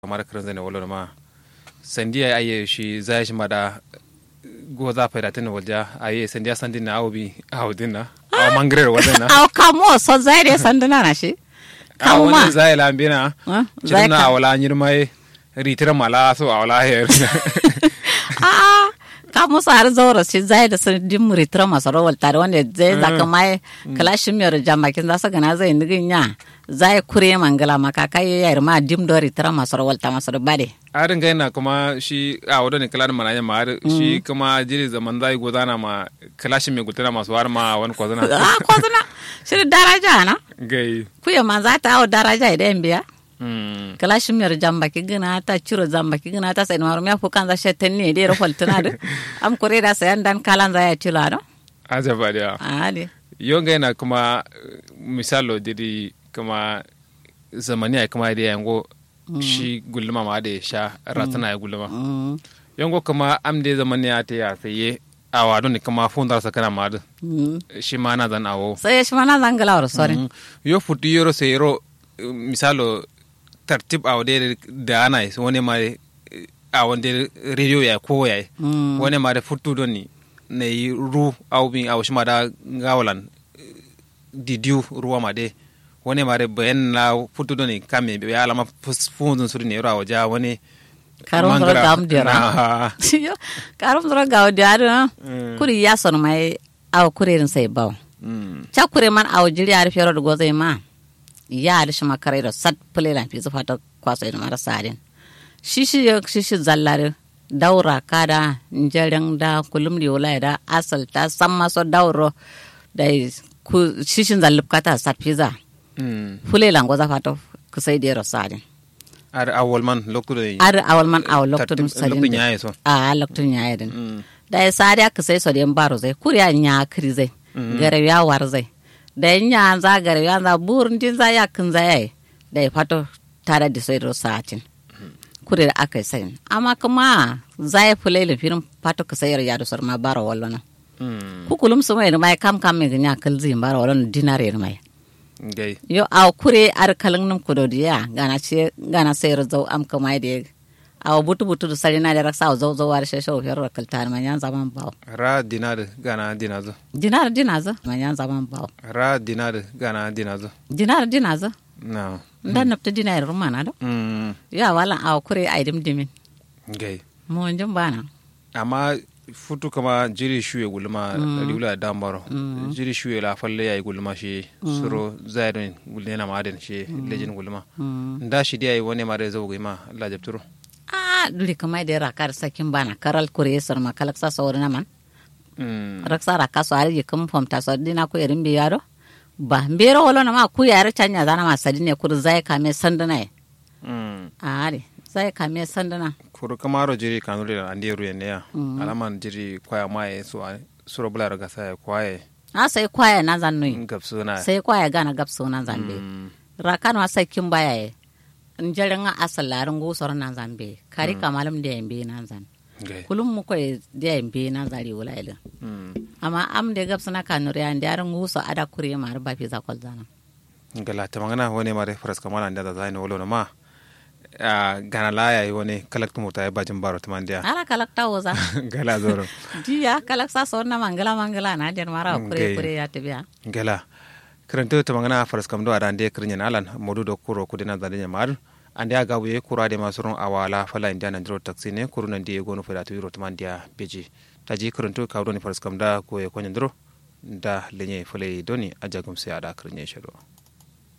kamar kiran zane wala ma sandiya aye shi zai shi mada go za fa datin walja aye sandiya sandin na awbi awdin na aw mangrer wadan na aw kamo so zai de sanduna na shi aw kamo wani zai lambina Ah, zai chidna ka awala nyirmai ritira mala so awala her a kamo sa har zaura shi zai da sun dim ritra masu rawal tare wanda zai zaka mai kalashin miyar jamakin za su gana zai nigin ya zai kure mangala maka kai ya ma dim do ritra masu rawal ta masu bade arin ga yana kuma shi a wadda ne kalar mana ma har shi kuma jiri zaman zai gudana ma kalashin mai gutana masu har ma wani kwazana a kozuna shi daraja na gai kuya ma za ta awo daraja idan biya mm. kala shimiyar jambaki gina ta ciro jambaki gina ta sai marum ya fukan za shetten ne dai rafal tuna da am kore da sayan dan kalan za ya tila no ajaba da ali yonga yana kuma eh, misalo diri kuma zamani ya kuma da yango shi gulma ma da ya sha ratana ya gulma mm yango kuma am da zamani ya ta ya saye a wado ne kuma fundar sa kana ma da mm shi ma na zan awo sai shi mana zangala war sore Mm. yo futu yoro sai yoro eh, misalo tartib a wade da ana yi wani ma eh, a wande radio ya ko ya mm wani ma da futu don ni na yi ru au bin au shi ma da gawalan eh, didiu ruwa ma de wani ma da bayan na futu don ni kame ya alama funzun suri ne yoro a waje wani karum dro mangara gam dira na- yo karum dro gaw dira Mm. kuri ya son mai aw kurerin sai baw Mm. cha kure man aw jiri ar fero do gozai ma ya ar shi makare da sat pule lan fi zufa ta kwaso ina mara sadin shishi ya shishi zallare daura kada njaren da kulum di wala da asal ta samma so dauro da ku shishin zallub kata sat fiza Mm. pule lan goza fato kusai da ro sadin ar awol man lokto da ar awal man aw loktun lokto sadin nyaye so a loktun ya yadin Mm. da ya sadi aka sai so da baro zai kuriya nya kiri zai gare ya war zai da ya nya za gare ya za burin din za ya kin za yayi da ya fato tare da sai ro satin kuri da aka sai amma kuma za ya fule le firin fato ka sayar ya da sar ma baro wallo na Mm. ku kulum su mai mai kam kam mai nya kal zin baro wallo dinare mai gai yo a kure ar kalin num kudo diya gana ce gana sayar zau am kamai da a butu butu da sarina da raksa zau zau war shesho fiyar kaltar man yan zaman bawo ra dinar gana dinazo dinar dinaza manyan zaman bawo ra dinar gana dinazo dinar dinaza na ndan napta dinar rumana do mm. ya wala aw kure ay dim dimin gai mo njum bana amma futu kama jiri shuye gulma riwla dambaro jiri shuye la falle yayi gulma shi suro zaidon gulena maden shi lejin gulma nda shi dai wani mare zo ma Allah jabturo a duli kamai da rakar sakin bana karal kure sar makalak sa sawrina man mm. raksa raka so ari kum fomta so dina ko erin bi yaro ba mbero wala na ma ku yare chanya zana ma sadine kur zai kame sandana mm. ari zai kame sandana kuru kamaro jiri kanuri da andi ruye ne ya alaman jiri kwaya maye so suro bula daga sai kwaye a sai kwaya na zannui gabsu na sai kwaya gana gapso na zambe Mm. rakan wa sai kin baya ye njarin a asal larin gusor na zambe kari kamalam da yambe na zan gai kulum mu ko da yambe na zari wula ilin mm. amma am da gapsa na kanuri an da yarin guso ada kure ma ba fi zakol zana gala ta magana wani mare faras kamala da da zai wolo na ma a gana laya yi wani kalak tumu ta yi bajin baro ta mandiya ala kalak ta woza gala zoro diya kalak sa so na mangala mangala na der mara kure Okay. kure ya tabiya gala karanta ta magana faras kam do adan de kirnya nalan modu do kuro kudina da nya mar ande aga buye kura de masurun awala fala india nan dro taxi ne kuru nan de gonu fada to yuro ta mandiya beji taji karanto ka do ni faras kam da ko e ko nyandro da lenye fale doni ajagum se ada kirnya shado